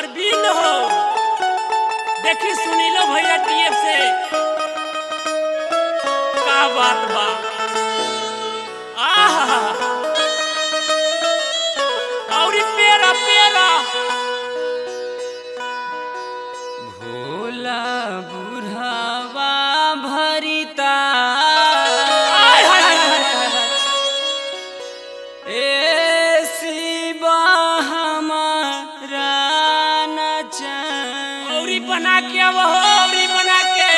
परवीन हो देखी सुनी लो भैया टीएफ से का बात बा आहा औरी पेरा पेरा भोला बुढ़ावा भरिता आय हाय हाय हाय हाय हाय। ए शिवा हमारा नचन औरी बना के अब हो औरी बना के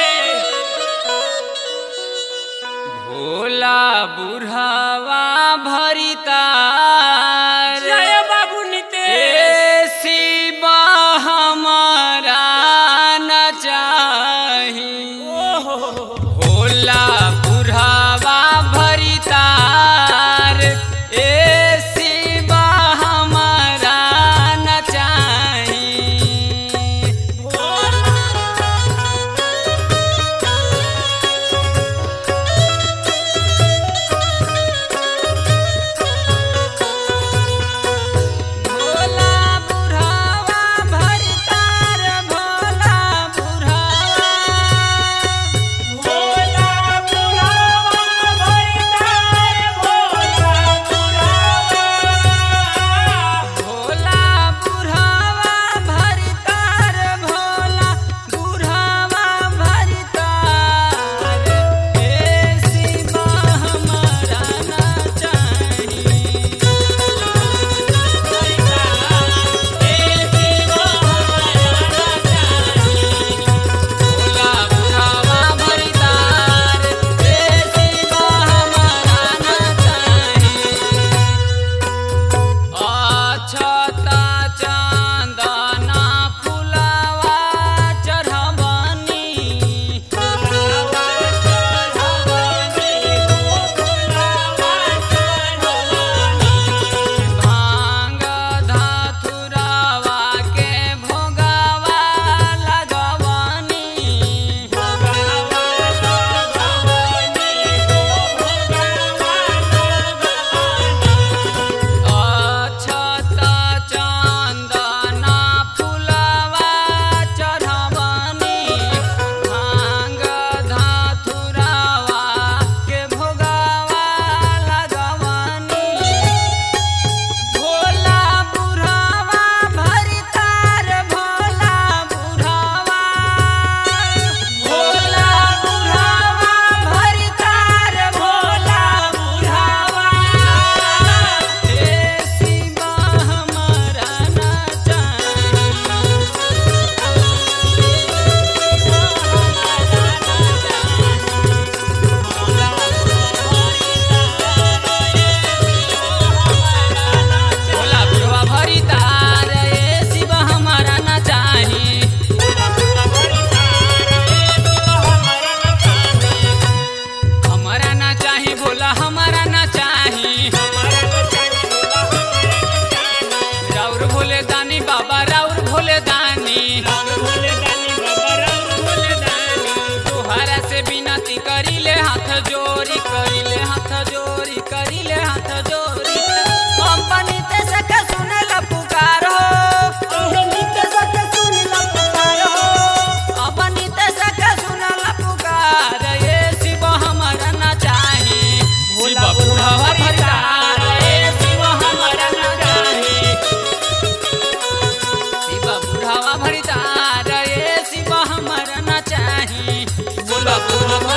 भोला बुढ़ावा भरिता जय बाबू नितेश ए शिवा हमारा नचाही ओहो भोला बुढ़ावा भरितार ए शिवा हमारा नचाही भोला बुढ़ावा भरितार भोला बुढ़ावा भोला बुढ़ावा भरितार भोला बुढ़ावा भोला बुढ़ावा भरितार भोला बुढ़ावा भरितार ए शिवा हमारा नचाही भोला बुढ़ावा भरितार ए शिवा हमारा नचाही अछता चंदना फुलावा चढ़बनी भांग धतुरावा के भोगावा लगवनी अछता चंदना फुलावा चढ़बनी भांग धतुरावा के भोगावा लगवनी भोला बुढ़ावा भरितार भोला बुढ़ावा भोला बुढ़ावा भरितार भोला बुढ़ावा ए शिवा हमारा भोला बुढ़वा भरितार ए शिवा हमारा ना चाही हमारा ना चाही भोला हमारा ना चाही राउर भोले दानी बाबा राउर भोले दानी तोहरा से बिनती करिले हाथ जोड़ी करिले हाथ जोड़ी करिले हाथ जोड़ी कंपनी ते सके सुनेला पुकार हो कंपनी ते सके सुनेला पुकार ये शिव हमारा ना चाही भोला बुढ़ावा भरितार ए शिव हमारा ना चाही शिव बुढ़ावा भरितार ए शिव हमारा ना चाही भोला बुढ़ावा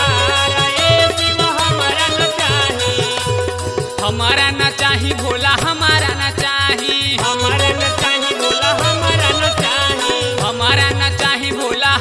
हमारा ना चाही भोला हमारा ना चाही हमारा न चाही भोला हमारा न चाही हमारा ना चाही भोला